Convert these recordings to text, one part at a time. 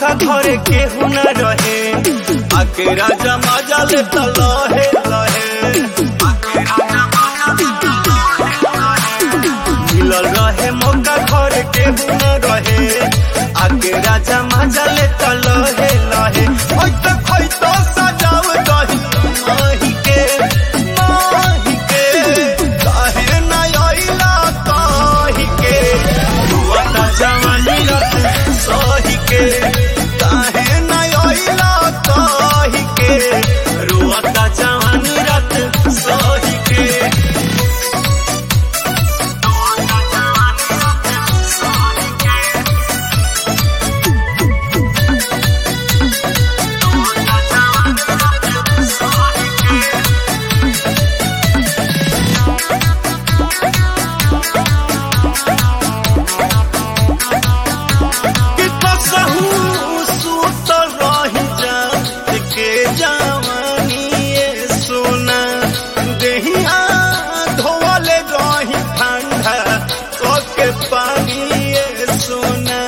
मौका घरे केहू न रहे आके राजा मजा ले त लहे लहे मिलल रहे मौका घरे केहू न रहे आके राजा मजा ले त लहे लहे ओइ त खोइ तो सजाव दही माही के माही के काहे न आइला काहे के दुआता जवानी रत सही के काहे न आइला काहे के रुआता जवानी रत सही के कि कसहू सुतल रही जात के जवानी ये सोना देहिया धोवले रही ठंडा के पानी ये सोना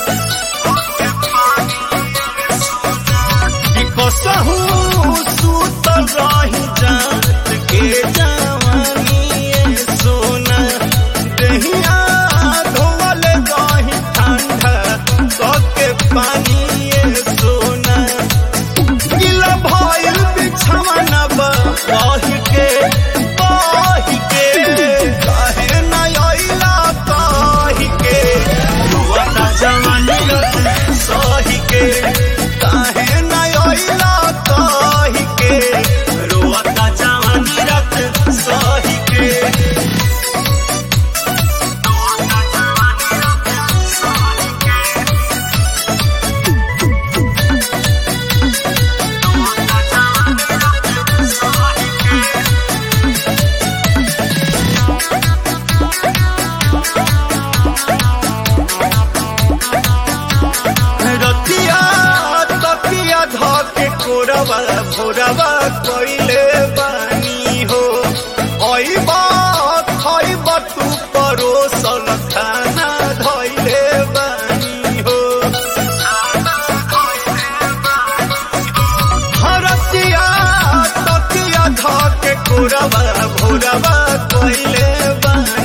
कि कसहू सुतल रही जात के जवानी ये सोना देहिया धोवले रही ठंडा के पानी ये सोना गिला भइल बिछवाना बही के बही के काहे न आइला काहे के रुआता जवानी रत सही के काहे न आइला काहे के रुआता जवानी रत सही के रतिया तकिया धके कोरबा भोरबा कइले बानी हो अइबा खइबा तू परोसल खाना धइले बानी हो हरतिया तकिया धके कोरबा भोरबा कइले बानी